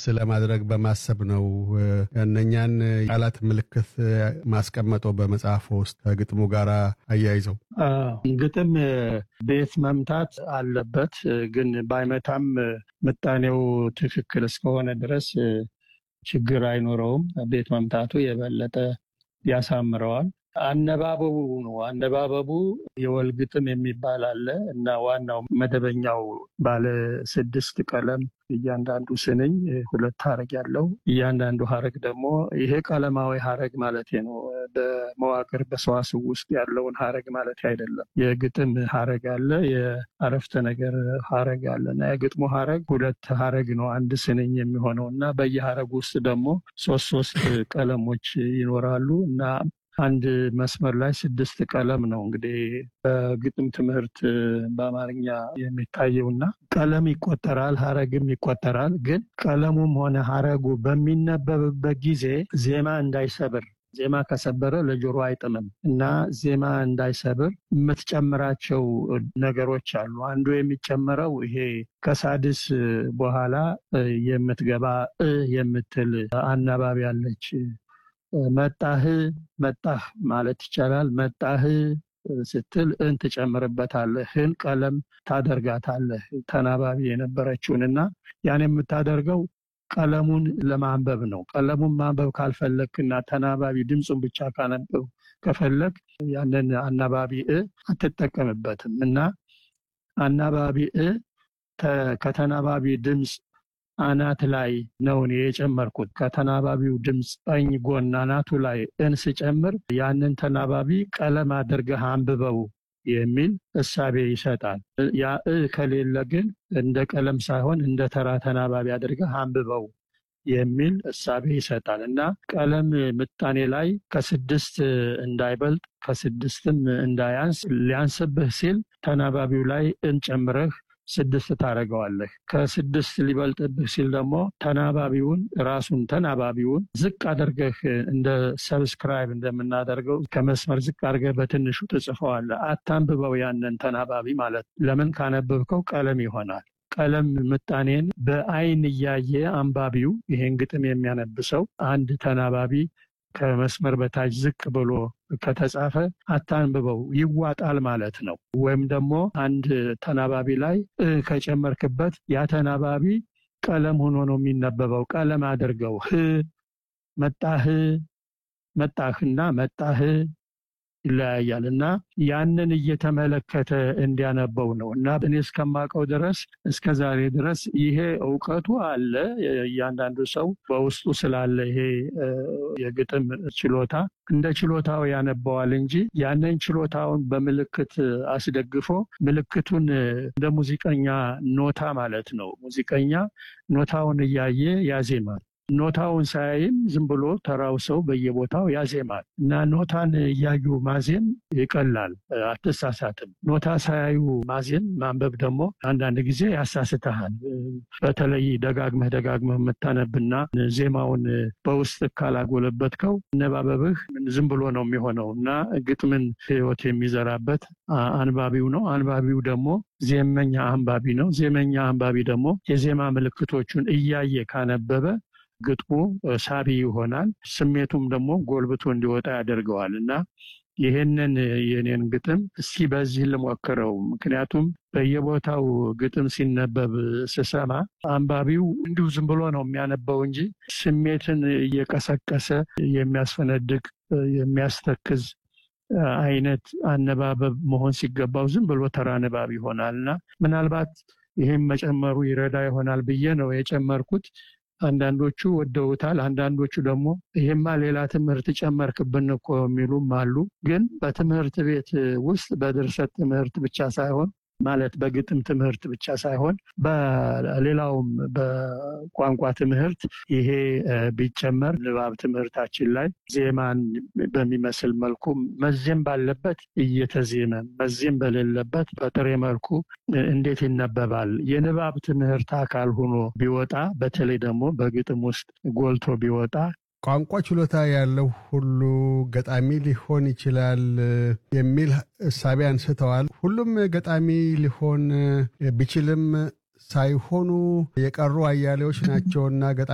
ለማድረግ በማሰብ ነው እነኛን ቃላት ምልክት ማስቀመጠው በመጽሐፎ ውስጥ ከግጥሙ ጋር አያይዘው? ግጥም ቤት መምታት አለበት፣ ግን ባይመታም ምጣኔው ትክክል እስከሆነ ድረስ ችግር አይኖረውም። ቤት መምታቱ የበለጠ ያሳምረዋል። አነባበቡ ነው። አነባበቡ የወል ግጥም የሚባል አለ እና ዋናው መደበኛው ባለ ስድስት ቀለም እያንዳንዱ ስንኝ ሁለት ሀረግ ያለው እያንዳንዱ ሀረግ ደግሞ ይሄ ቀለማዊ ሀረግ ማለት ነው። በመዋቅር በሰዋስው ውስጥ ያለውን ሀረግ ማለት አይደለም። የግጥም ሀረግ አለ፣ የአረፍተ ነገር ሀረግ አለ እና የግጥሙ ሀረግ ሁለት ሀረግ ነው አንድ ስንኝ የሚሆነው እና በየሀረግ ውስጥ ደግሞ ሶስት ሶስት ቀለሞች ይኖራሉ እና አንድ መስመር ላይ ስድስት ቀለም ነው እንግዲህ በግጥም ትምህርት በአማርኛ የሚታየው እና ቀለም ይቆጠራል፣ ሀረግም ይቆጠራል። ግን ቀለሙም ሆነ ሀረጉ በሚነበብበት ጊዜ ዜማ እንዳይሰብር ዜማ ከሰበረ ለጆሮ አይጥምም እና ዜማ እንዳይሰብር የምትጨምራቸው ነገሮች አሉ። አንዱ የሚጨመረው ይሄ ከሳድስ በኋላ የምትገባ እ የምትል አናባቢ አለች። መጣህ መጣህ ማለት ይቻላል። መጣህ ስትል እን ትጨምርበታለህ። ህን ቀለም ታደርጋታለህ ተናባቢ የነበረችውን እና ያን የምታደርገው ቀለሙን ለማንበብ ነው። ቀለሙን ማንበብ ካልፈለግክና ተናባቢ ድምፁን ብቻ ካነበብ ከፈለግ ያንን አናባቢ እ አትጠቀምበትም እና አናባቢ እ ከተናባቢ ድምፅ አናት ላይ ነው እኔ የጨመርኩት። ከተናባቢው ድምፅ ቀኝ ጎን አናቱ ላይ እን ስጨምር ያንን ተናባቢ ቀለም አድርገህ አንብበው የሚል እሳቤ ይሰጣል። ያ እ ከሌለ ግን እንደ ቀለም ሳይሆን እንደ ተራ ተናባቢ አድርገህ አንብበው የሚል እሳቤ ይሰጣል እና ቀለም ምጣኔ ላይ ከስድስት እንዳይበልጥ ከስድስትም እንዳያንስ ሊያንስብህ ሲል ተናባቢው ላይ እንጨምረህ ስድስት ታደርገዋለህ። ከስድስት ሊበልጥብህ ሲል ደግሞ ተናባቢውን ራሱን ተናባቢውን ዝቅ አድርገህ እንደ ሰብስክራይብ እንደምናደርገው ከመስመር ዝቅ አድርገህ በትንሹ ትጽፈዋለህ። አታንብበው ያንን ተናባቢ ማለት ለምን ካነበብከው ቀለም ይሆናል። ቀለም ምጣኔን በአይን እያየ አንባቢው ይሄን ግጥም የሚያነብሰው አንድ ተናባቢ ከመስመር በታች ዝቅ ብሎ ከተጻፈ አታንብበው ይዋጣል ማለት ነው። ወይም ደግሞ አንድ ተናባቢ ላይ እ ከጨመርክበት ያ ተናባቢ ቀለም ሆኖ ነው የሚነበበው። ቀለም አድርገው ህ መጣህ መጣህና መጣህ ይለያያል እና ያንን እየተመለከተ እንዲያነበው ነው እና እኔ እስከማውቀው ድረስ እስከ ዛሬ ድረስ ይሄ እውቀቱ አለ። እያንዳንዱ ሰው በውስጡ ስላለ ይሄ የግጥም ችሎታ እንደ ችሎታው ያነበዋል እንጂ ያንን ችሎታውን በምልክት አስደግፎ ምልክቱን እንደ ሙዚቀኛ ኖታ ማለት ነው። ሙዚቀኛ ኖታውን እያየ ያዜማል። ኖታውን ሳያይም ዝም ብሎ ተራው ሰው በየቦታው ያዜማል እና ኖታን እያዩ ማዜም ይቀላል፣ አትሳሳትም። ኖታ ሳያዩ ማዜም ማንበብ ደግሞ አንዳንድ ጊዜ ያሳስተሃል። በተለይ ደጋግመህ ደጋግመህ የምታነብና ዜማውን በውስጥ ካላጎለበትከው አነባበብህ ዝም ብሎ ነው የሚሆነው እና ግጥምን ሕይወት የሚዘራበት አንባቢው ነው። አንባቢው ደግሞ ዜመኛ አንባቢ ነው። ዜመኛ አንባቢ ደግሞ የዜማ ምልክቶቹን እያየ ካነበበ ግጥሙ ሳቢ ይሆናል። ስሜቱም ደግሞ ጎልብቶ እንዲወጣ ያደርገዋል እና ይህንን የኔን ግጥም እስኪ በዚህ ልሞክረው። ምክንያቱም በየቦታው ግጥም ሲነበብ ስሰማ አንባቢው እንዲሁ ዝም ብሎ ነው የሚያነበው እንጂ ስሜትን እየቀሰቀሰ የሚያስፈነድቅ የሚያስተክዝ አይነት አነባበብ መሆን ሲገባው ዝም ብሎ ተራ ንባብ ይሆናል እና ምናልባት ይህም መጨመሩ ይረዳ ይሆናል ብዬ ነው የጨመርኩት። አንዳንዶቹ ወደውታል። አንዳንዶቹ ደግሞ ይሄማ ሌላ ትምህርት ጨመርክብን እኮ የሚሉም አሉ። ግን በትምህርት ቤት ውስጥ በድርሰት ትምህርት ብቻ ሳይሆን ማለት በግጥም ትምህርት ብቻ ሳይሆን በሌላውም በቋንቋ ትምህርት ይሄ ቢጨመር ንባብ ትምህርታችን ላይ ዜማን በሚመስል መልኩ መዜም ባለበት እየተዜመ መዜም በሌለበት በጥሬ መልኩ እንዴት ይነበባል? የንባብ ትምህርት አካል ሆኖ ቢወጣ በተለይ ደግሞ በግጥም ውስጥ ጎልቶ ቢወጣ ቋንቋ ችሎታ ያለው ሁሉ ገጣሚ ሊሆን ይችላል የሚል እሳቤ አንስተዋል። ሁሉም ገጣሚ ሊሆን ቢችልም ሳይሆኑ የቀሩ አያሌዎች ናቸውና